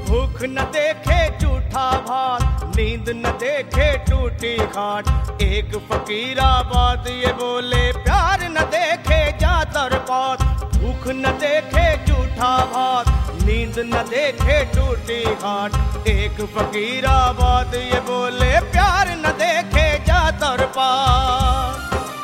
भूख न देखे झूठा भात नींद न देखे टूटी खाट एक फकीरा बात ये बोले प्यार न देखे जातर पात भूख न देखे झूठा भात नींद न देखे टूटी खाट एक फकीरा बात ये बोले प्यार न देखे जातर पात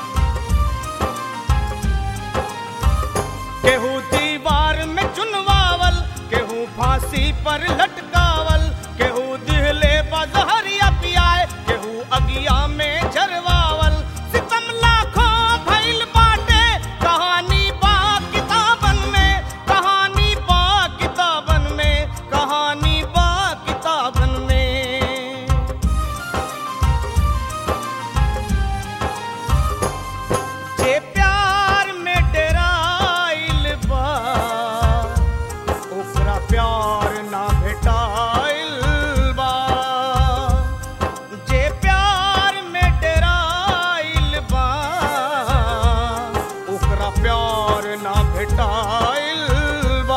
केहू दीवार में चुनवावल केहू फांसी पर लटकावल केहू दिहले बजहरिया पियाए केहू अगिया में झरवावल सितम लाखों भइल बाटे कहानी बा किताबन में कहानी बा किताबन में कहानी बा किताबन में जे प्यार में डराइल बा ओकरा प्यार ना भेटाइल बा जे प्यार में डराइल बा ओकरा प्यार ना भेटाइल बा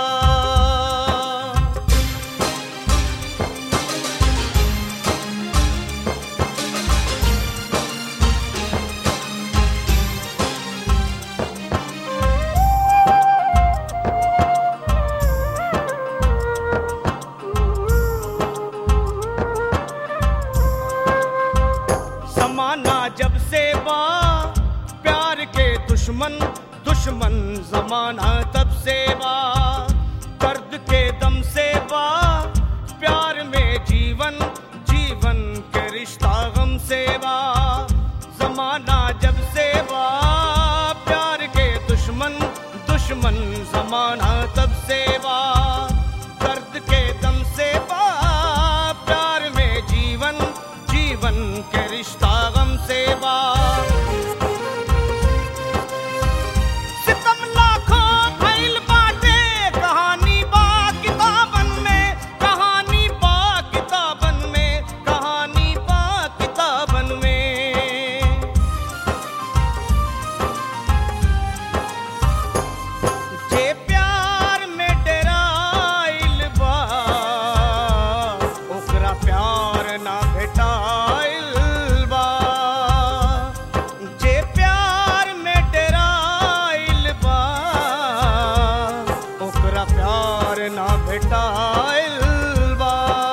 जमाना जब से बा प्यार के दुश्मन दुश्मन जमाना तब से बा दर्द के दम से बा प्यार में जीवन जीवन के रिश्ता गम से बा जमाना जब से बा प्यार के दुश्मन दुश्मन जमाना तब से बा दर्द के दम से बा प्यार में जीवन जीवन के रिश्ता गम से बा सितम लाखों भइल बाटे कहानी बा किताबन में कहानी बा किताबन में कहानी बा किताबन में जे प्यार में डराइल बा ओकरा प्यार ना भेटाइल बा जे प्यार में डराइल बा ओकरा प्यार ना भेटाइल बा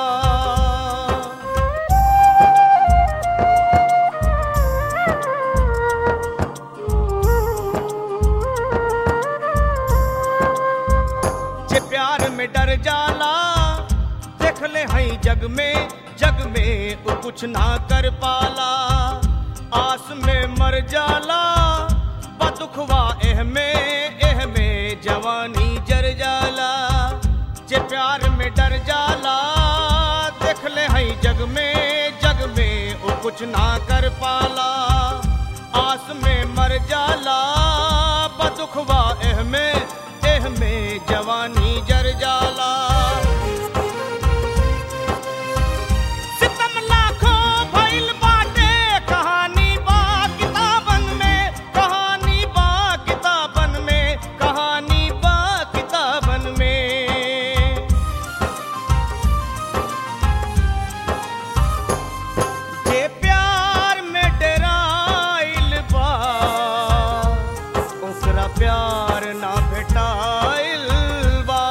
जे प्यार में डर जाला देख ले हई जग में जग में वो कुछ ना कर पाला आस में मर जाला बदुखवा एह में एह में जवानी जर जाला जे प्यार में डर जाला देख ले हई जग में जग में वो कुछ ना कर पाला आस में मर जाला बदुखवा एह में एह में जवानी जर जाला सितम लाखों भइल बाटे कहानी बा किताबन में कहानी बा किताबन में कहानी बा किताबन में जे प्यार में डराइल बा ओकरा प्यार ना भेटाइल बा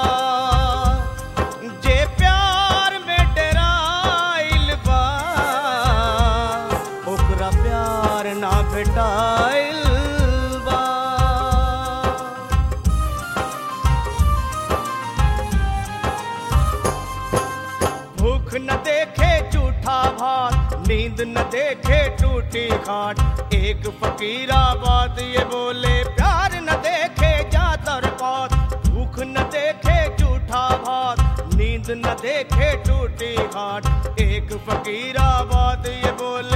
जे प्यार में डराइल बा ओकरा प्यार ना भेटाइल बा भूख न देखे झूठा भात नींद न देखे टूटी खाट एक फकीरा बात ये बोले प्यार न देखे जातर पात भूख न देखे झूठा भात नींद न देखे टूटी खाट एक फकीरा बात ये बोले